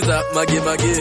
Sikiza mage mage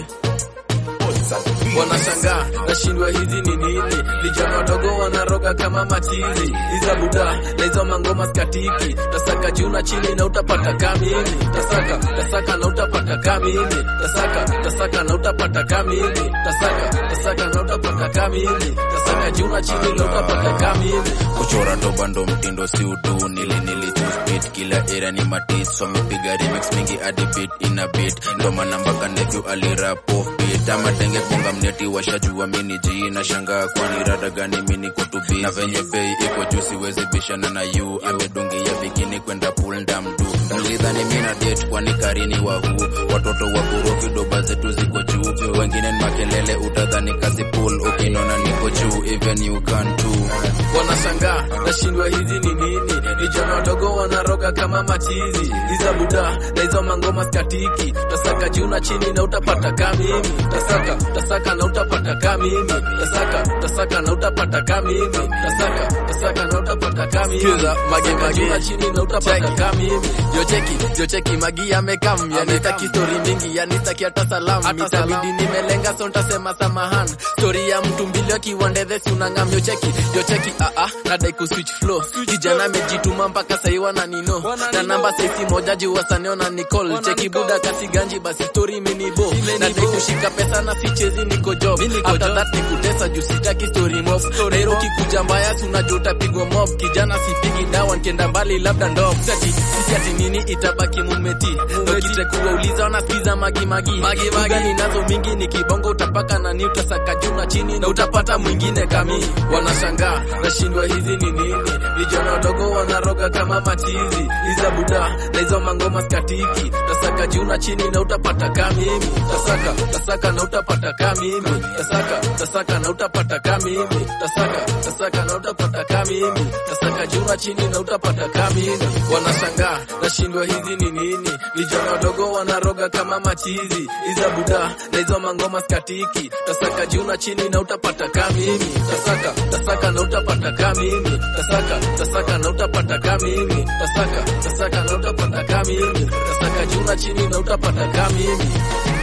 wanashangaa nashindwa hizi ni nini vijana wadogo wanaroga kama matizi iza buda na hizo mangoma skatiki tasaka juu na chini na utapata kamili tasaka tasaka na utapata kamili tasaka tasaka na utapata kamili tasaka tasaka na utapata kamili tasaka juu na chini na utapata kamili kuchora doba ndo mtindo si utu nili nili choose beat kila era ni matis so mipiga remix mingi hadi beat ina beat ndo maana mpaka nephew alirap off beat ama denge bonga mneti washajua mini ji na shangaa kwani rada gani mini kutubi na venye bei iko juu siwezi bishana na yu amedungia bikini kwenda pool ndamdu mlidhani mina date kwani karini wa huu watoto wa kurofi doba zetu ziko juu wengine ni makelele utadhani kazi pool ukinona niko juu even you can too wanashangaa nashindwa hizi ni nini vijana wadogo wanaroga kama machizi iza buda na hizo mangoma skatiki tasaka juu na chini na utapata kamimi tasaka tasaka na utapata kamimi tasaka tasaka na utapata kamimi tasaka tasaka na utapata kamimi Sikiza mage mage na chini na utapata kamimi jocheki jocheki magi amekam yani taki story mingi yani taki hata salamu itabidi nimelenga so ntasema samahan story ya mtu mbili akiwandedhe si unangam yocheki yocheki ah ah nadai ku switch flow kijana amejituma mpaka sahi wananino na namba saisi moja juu wasaneo na nicol cheki buda kasi ganji basi story minibo nadai kushika pesa na sichezi niko job after that nikutesa juu sitaki story mob nairo kikuja mbaya si unajua utapigwa mob kijana sipigi dawa nkienda mbali labda ndo sati sisi ati nini itabaki mumeti dokite kuwauliza wanasikiza magi magi magi magi nazo mingi ni kibongo utapaka na ni utasaka juu na chini na utapata mwingine kami wanashangaa nashindwa hizi ni nini vijana wadogo wanaroga kama machizi iza buda na hizo mangoma skatiki tasaka juu na chini na utapata kamimi tasaka tasaka na utapata kamimi tasaka tasaka na utapata kamimi tasaka tasaka na utapata kamimi tasaka juu na chini na utapata kamimi wanashangaa nashindwa hizi ni nini vijana wadogo wanaroga kama machizi iza buda na hizo mangoma skatiki tasaka juu na chini na utapata kamimi tasaka tasaka na utapata kamimi tasaka tasaka na utapata kamimi tasaka tasaka na utapata kamimi tasaka juu na chini na utapata kamimi